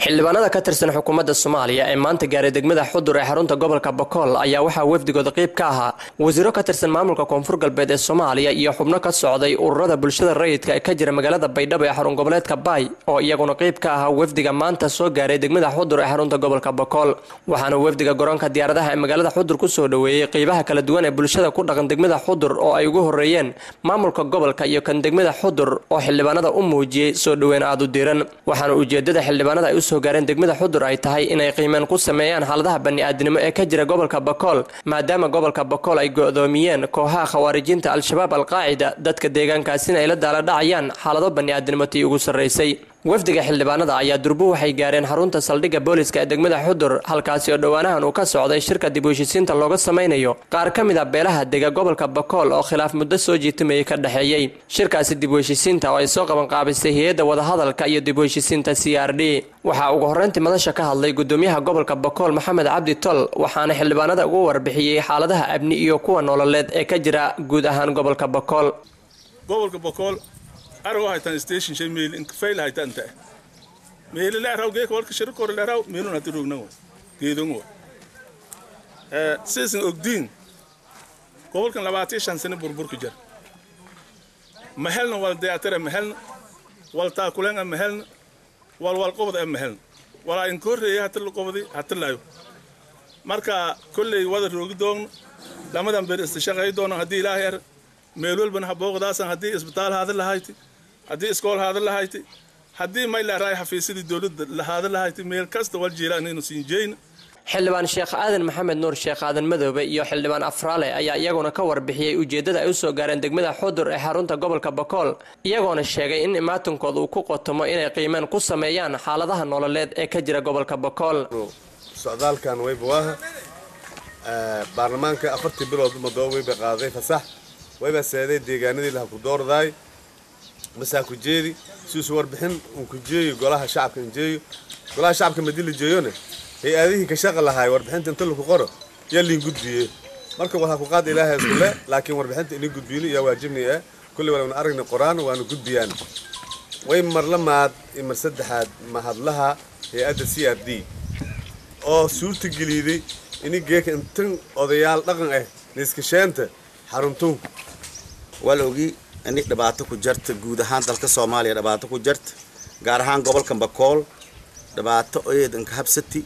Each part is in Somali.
xildhibaanada ka tirsan xukuumadda soomaaliya ee maanta gaaray degmada xudur ee xarunta gobolka bakool ayaa waxaa wafdigooda qeyb ka ahaa wasiiro ka tirsan maamulka koonfur galbeed ee soomaaliya iyo xubno ka socday ururada bulshada rayidka ee ka jira magaalada baydhabo ee xarun goboleedka baay oo iyaguna qeyb ka ahaa wafdiga maanta soo gaaray degmada xudur ee xarunta gobolka bakool waxaana wafdiga garoonka diyaaradaha ee magaalada xudur kusoo dhoweeyey qeybaha kala duwan ee bulshada ku dhaqan degmada xudur oo ay ugu horeeyeen maamulka gobolka iyo kan degmada xudur oo xildhibaanada u muujiyey soo dhoweyn aada u diran waxaana ujeedada xildhibaanada ay usoo gaareen degmada xudur ay tahay inay qiimeen ku sameeyaan xaaladaha bani'aadinimo ee ka jira gobolka bakool maadaama gobolka bakool ay go-doomiyeen kooxaha khawaarijinta al-shabaab alqaacida dadka deegaankaasina ay la daaladhacayaan xaalado bani'aadinimo tii ugu sarraysay wafdiga xildhibaanada ayaa durbo waxay gaareen xarunta saldhigga booliska ee degmada xudur halkaasi oo dhowaanahan uu ka socday shirka dib u heshisiinta looga samaynayo qaar ka mid a beelaha dega gobolka bakool oo khilaaf muddo soo jiitamayay ka dhexeeyey shirkaasi dib u heshisiinta oo ay soo qabanqaabisay hay-adda wadahadalka iyo dib u heshisiinta c r d waxaa ugu horreyntii madasha ka hadlay gudoomiyaha gobolka bakool maxamed cabdi tol waxaana xildhibaanada ugu warbixiyey xaaladaha amni iyo kuwa nololeed ee ka jira guud ahaan gobolka bakool arago haytan station shay meel in fail haytan ta meel la raw geek warka shir kor la raw meel na tirugna wa geedon wa eh sisin ogdin gobolkan labaatan shan sano burbur ku jir mahalna wal dayatara mahalna wal taakulan mahalna wal wal qobad mahalna wala in korreeya hatta la qobadi hatta laayo marka kulley wada roogi doon lamadan ber istishaqay doona haddii ilaahay ar meel walbana habooqdaasan haddii isbitaal haada lahayti haddii iskool haada lahayti haddii may laaraay xafiisyadii dowladda lahaada lahayti meel kasta wal jiilaan inuu siin jeyna xildhibaan sheekh aadan maxamed nuur sheekh aadan madoobe iyo xildhibaan afraale ayaa iyaguna ka warbixiyey ujeeddada ay usoo gaareen degmada xudur ee xarunta gobolka bakool iyagoona sheegay in imaatinkooda uu ku qotomo inay qiimeen ku sameeyaan xaaladaha nololeed ee ka jira gobolka bakool socdaalkan wayba baarlamaanka afartii bilood madoo wayba qaaday fasax wayba seeday deegaanadii laha ku doordaay masaa ku jeedi siusu warbixin uu ku jeeyo golaha shacabka injeeyo golaha shacabka madii la jeeyone hay-adihii ka shaqa lahaay warbixinta inta laku qoro yaa liin gudbiye marka waxaa ku qaada ilaahay iskule laakiin warbixinta inii gudbiyno yaa waajibni ah kulley waana aragna qoraan waana gudbiyaan way marla maad iyo mar saddexaad mahadlaha hay-adda c r d oo suurta geliiday ini geeka intan odayaal dhaqan ah niiskasheenta xaruntuun waa la ogi ini dhibaato ku jarta guud ahaan dalka soomaaliya dhibaato ku jarta gaar ahaan gobolka bakool dhibaato eedanka habsati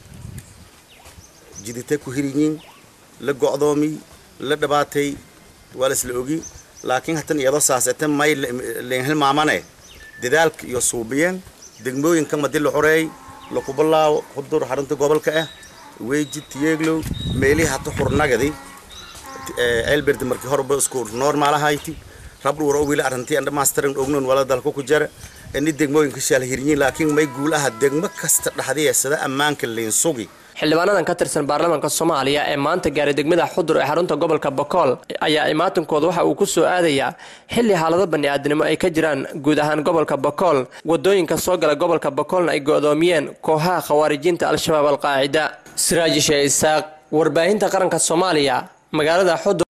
jidita ku hirinyin la go'doomiy la dhibaatay waa la isla ogi laakiin hatan iyadoo saasete may leenhilmaamane dadaalka iyo suubiyeen degmooyinka madi la xoreey lakubalaawo xudur xarunta gobolka ah weeji tiyeeglow meelihii hata xurnagadi elberd markii horba isku normalahaayti rabdhuura wili arrantii andha masteran ognon wala dalka ku jara ini degmooyinka shaal hiryin laakiin may guul aha degmo kasta dhaxdiya sida ammaanka liin sugi xildhibaanadan ka tirsan baarlamaanka soomaaliya ee maanta gaaray degmada xudur ee xarunta gobolka bakool ayaa imaatinkooda waxa uu ku soo aadayaa xilli xaalado bani'aadinimo ay ka jiraan guud ahaan gobolka bakool wadooyinka soo gala gobolka bakoolna ay go'doomiyeen kooxaha khawaarijiinta al-shabaab alqaacida siraaji shee isaaq warbaahinta qaranka soomaaliya magaalada xudur